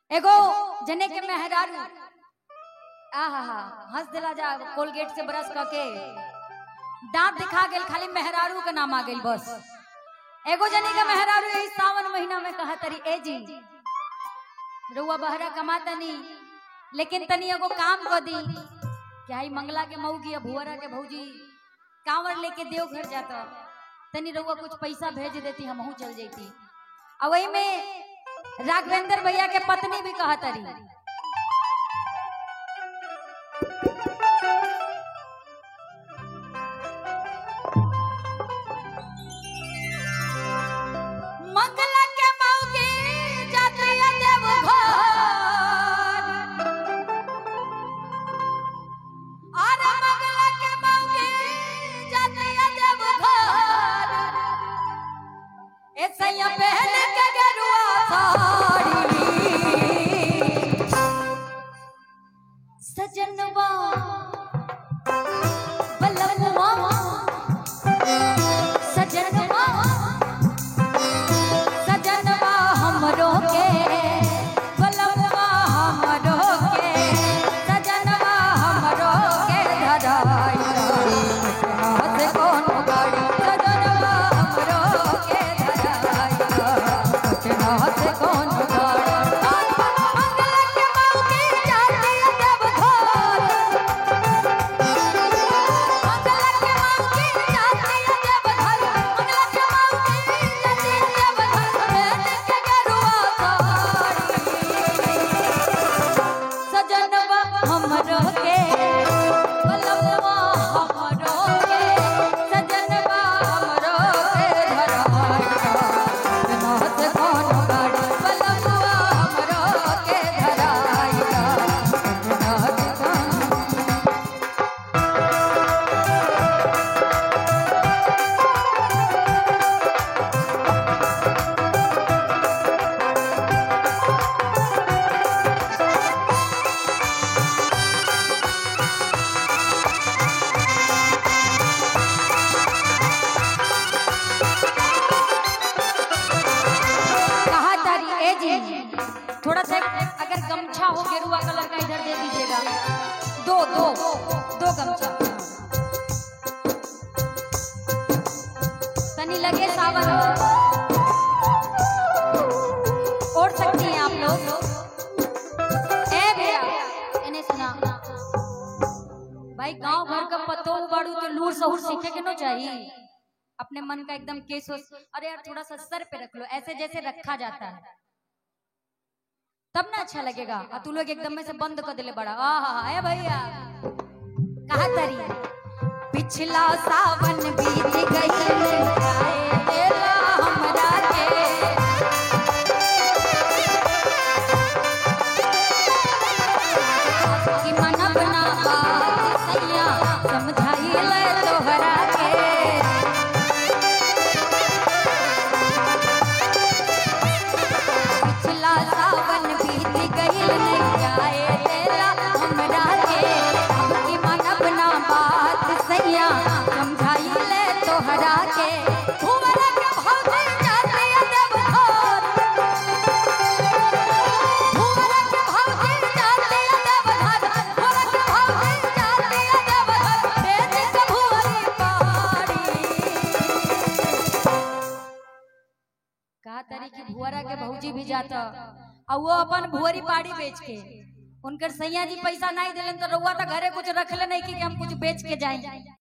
एगो जने के मेहरारू आहा हा हंस दिला जा कोलगेट से ब्रश क के दांत दिखा गेल खाली मेहरारू के नाम आ गेल बस एगो जने के मेहरारू यही सावन महीना में कहा तरी ए जी रुआ बहरा कमाता नहीं लेकिन तनी एगो काम कर दी क्या ही मंगला के मऊ की भुअरा के भौजी कांवर लेके देवघर जाता तनी रउआ कुछ पैसा भेज देती हमहू चल जैती और वही में राघवेंद्र भैया के पत्नी भी कहा तरी मंगला के मौगी जाती है देवघर अरे मंगला के मौगी जाती है देवघर ऐसे ही पहन के गरुआ साड़ी सजनवा बलवा सजनवा सजनवा हमरो के बलवा हमरो के सजनवा हमरो के धराई हाथ कौन गाड़ी सजनवा हमरो के धराई हाथ कौन गाड़ी मंगल के मौके जाती देवघर मंगल के मौके जाती देवघर मंगल के मौके जाती देवघर बैठ के गरुआ साड़ी सजनवा हमरो के बलवा हमरो के सजनवा हमरो के धराई नाथ कौन गाड़ी बलवा हमरो के धराई नाथ कौन कहा तारी ए जी थोड़ा सा अगर गमछा हो गेरुआ कलर का इधर दे दीजिएगा दो दो दो गमछा तनी लगे सावन ओढ़ सकती हैं आप लोग ए भैया इन्हें सुना भाई गांव भर का पत्तो उबाड़ू तो लूर सहूर सीखे के नो चाहिए अपने मन का एकदम केस वोस अरे यार थोड़ा सा सर पे रख लो ऐसे जैसे रखा जाता है तब ना अच्छा लगेगा और तू लोग एकदम में से बंद कर दिले बड़ा आहा ए भैया कहा तरी पिछला सावन बीत गई आए बेला हमरा के कि मन बना बात सैया समझाई ले तोहरा के पिछला सावन बीत गइल नहीं जाए तेरा हमरा के हमकी मनब ना बात सैया समझाई ले तोहरा के भुवर के भौजी जाते देवघर भुवर के भौजी जाते देवघर भुवर के भौजी जाते देवघर बेच के भुवरी पाड़ी कहा तारी की भुअरा के भौजी भी जाता और वो अपन भुअरी पाड़ी बेच के उनकर सैया जी पैसा नहीं दिलन तो रउआ तो घरे कुछ रखले नहीं कि हम कुछ बेच के जाए